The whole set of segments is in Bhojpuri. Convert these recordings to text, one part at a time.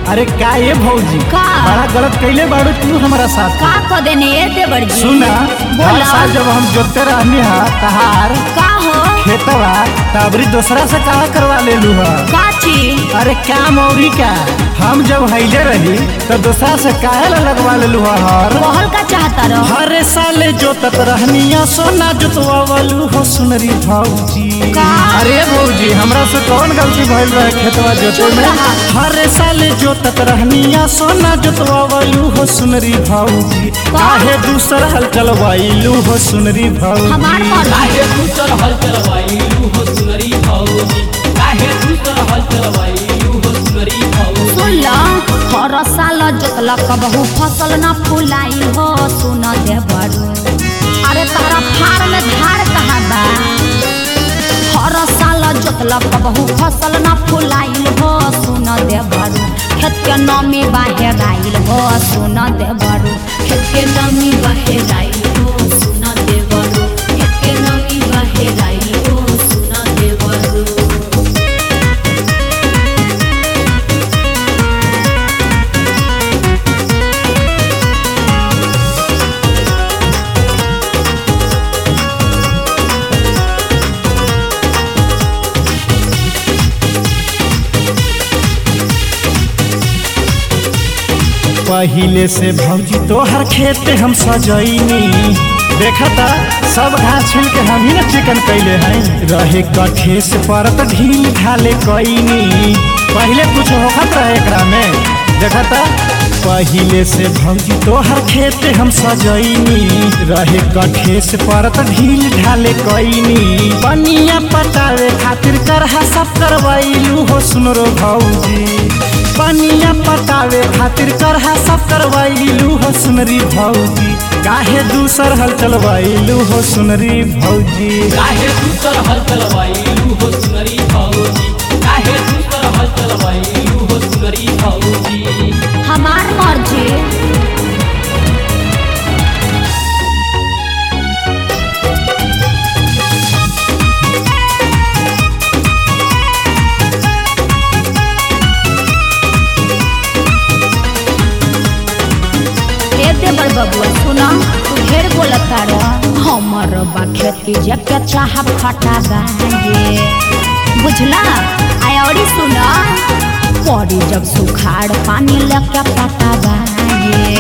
अरे का ये भौजी का? बड़ा गलत कैले बाड़ू तू हमारा साथ का क देने ए देवर जी सुना हर बोला साल जब हम जोते रहनी हा तहार का हो खेतवा तबरी दूसरा से का करवा ले लू हा का चीज अरे क्या मौरी का हम जब हैले रही तो दूसरा से काहे ला लगवा ले लू हा हर कहल का चाहता रहो हर साल जोतत रहनिया सोना जोतवा वालू हो सुनरी भौजी का? अरे भौजी हमरा से कौन गलती भइल रहे खेतवा जोते चुप में रहा। हर साल जोतत रहनिया सोना जोतवा वालू हो सुनरी भौजी काहे दूसरा हल चलवाइलू हो सुनरी भौजी हमार मन काहे दूसर हल चलवाइलू हो सुनरी भौजी काहे दूसर हल चलवाइलू हो सुनरी भौजी सुन ल हर साल जोतला कबहू फसल न फुलाई हो सुन देवरू अरे तारा फार में धार कहाँ बा हर साल जोतला कबहू फसल न फुलाइल हो सुन देवरू खेत के नमी बाहेर आइल हो सुन देवरू खेत के नमी बाहेर आइल हो सुन देवरू खेत के नमी बाहेर आइल हो सुन देवरू पहिले से भौजी तोहर खेत हम सजैनी देखता सब घास छिल के हम ही ना चिकन कैले हैं रहे कठे से परत ढील ढाले कैनी पहिले कुछ होखत रहे एकरा में देखता पहिले से भौजी तोहर खेत हम सजैनी रहे कठे से परत ढील ढाले कैनी पनिया पटावे खातिर करहा सब करवाइलू हो सुनरो भौजी पनिया पटावे खातिर करहा सब करवाइलू हो सुनरी भौजी काहे दूसर हल चलवाइलू हो सुनरी भौजी काहे दूसर हल चलवाइलू हो सुनरी भौजी काहे दूसर हल चलवाइलू हो सुनरी भौजी हमार मर्जी ए देवर बबुआ सुना तू ढेर बोलत तारा हमर बा खेती जके चाह फटा गाये बुझला आय औरी सुना पड़ी जब सुखाड़ पानी लेके पटा गाये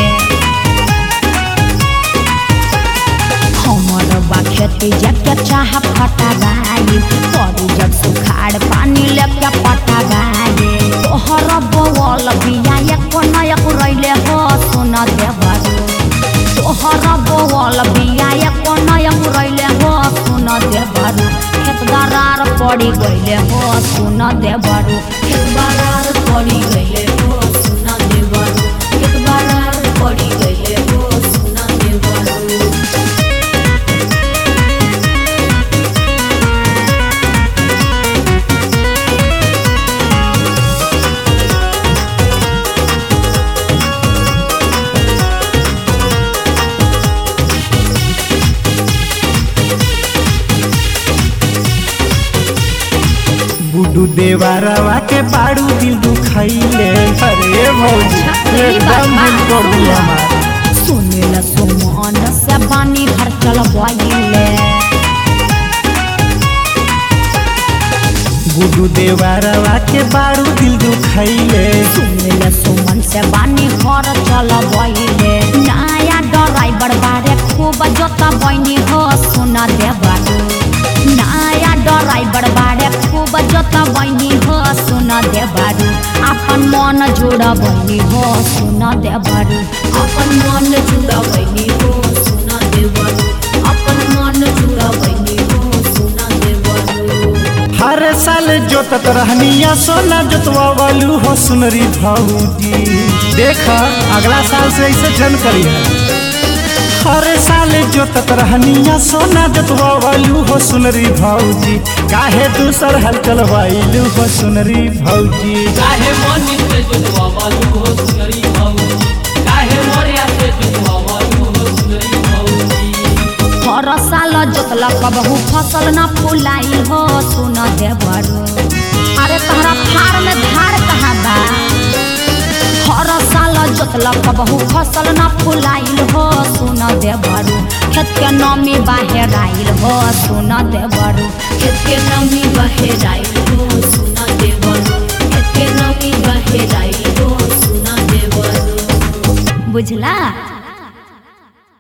हमर बा खेती जके चाह फटा गाये पड़ी जब सुखाड़ पानी लेके पटा गाये तोहर बवल बिया एक नयक रैले हो सुन देवरू तोहर बवल बिया एक नयक रैले हो सुन देवरू खेत दरार पड़ी गइले हो सुन देवरू खेत दरार पड़ी गइले हो सुन देवरू खेत दरार पड़ी गइले हो सुन देवरू गुडू देवारवा के बाड़ू दिल दुखैले अरे भौजी अच्छा, ई बात एकदम दिल बा। तोड़ दिया हमार सुनिल सुमन से बानी भर चल बइले गुडू देवारवा के बाड़ू दिल दुखैले सुनिल सुमन से बानी घर चल बइले नया ड्राइवर बारे खूब जोता बइनी हो सुना दे बारू नया ड्राइवर बारे खूब जोता बइनी हो सुना दे बारू अपन मन जुड़ा बइनी हो सुना दे बारू अपन मन जुड़ा बइनी हो सुना दे बारू अपन मन जुड़ा बइनी हो सुना दे बारू हर साल जोतत रहनिया सोना जोतवा वालू हो सुनरी भौजी देख अगला साल से ऐसे जन करी है हर साल जोतत रहनिया सोना जोतवा वालू हो सुनरी भौजी काहे दूसर हल चलवाइलू हो सुनरी भौजी काहे मनी से जुतवा वालू हो सुनरी भौजी काहे मोरिया से जुतवा वालू हो सुनरी भौजी हर साल जोतला कबहू फसल न फुलाई हो सुन देवरू अरे तहरा फार में धार कहाँ बा मतलब कबहू फसल न फुलाइल हो सुन देवरू खेत के नमी बाहर आइल हो सुन देवरू खेत के नमी बहेराई हो सुना देवरू खेत के नमी बहेराई हो सुना देवरू बुझला